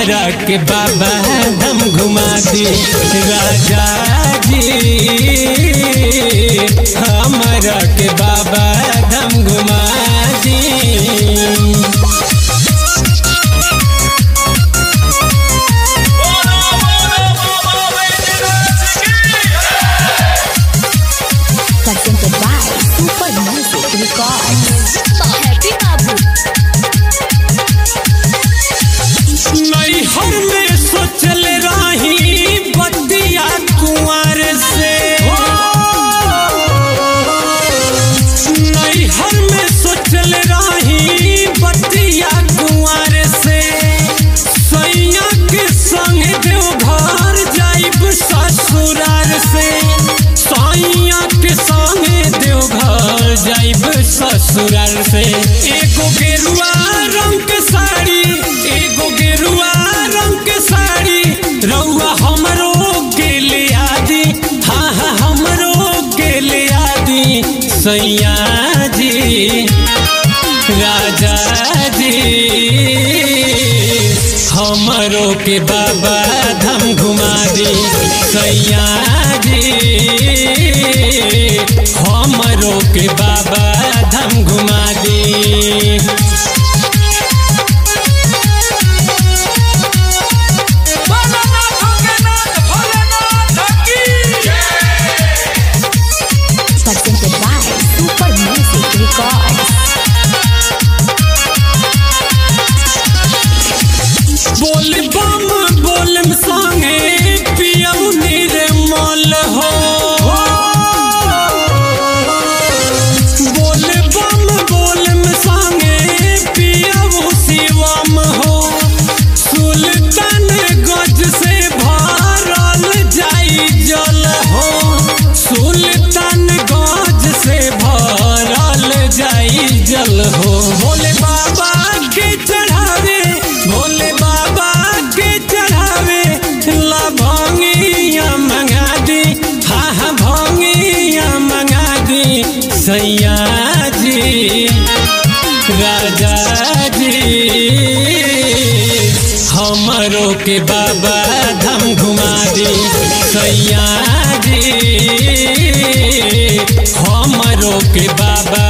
हमरा के बाबा हम घुमा दी राजा जी हमरा के बाबा हम घुमा दी presented by Super Music Records. Happy Babu. नैहर में सोचल रही बतिया कुंवर से नैहर में सोचल रही बतिया कुंवर से सैया के संग देवघर जाइब ससुरार से सैया के संग देवघर जाइब ससुरार से एगो गेरुआ रंग के साड़ी एगो गेरुआ रंग के साड़ी रउआ हमरो के ले आदि हाँ हाँ हमरो के ले आदि सैया जी राजा जी हमरो के बाबा धाम घुमा दी सैया जी हमरो के बाबा धाम घुमा दी Presented by Super Music Records. बोल बम बोलम संगे पियऊ निर्मल हो बोल बम बोलम संगे पियऊ शिवम हो सुल्तान गज से भरल जाई जल हो सुल्तान गज से भरल जाई जल हो भोले बाबा के चढ़ावे भोले बाबा के चढ़ावे ला भंगिया मंगा दी हा हा भंगिया मंगा दी सैया जी राजा जी हमरो के बाबा धाम घुमा दी सैया जी हमरो के बाबा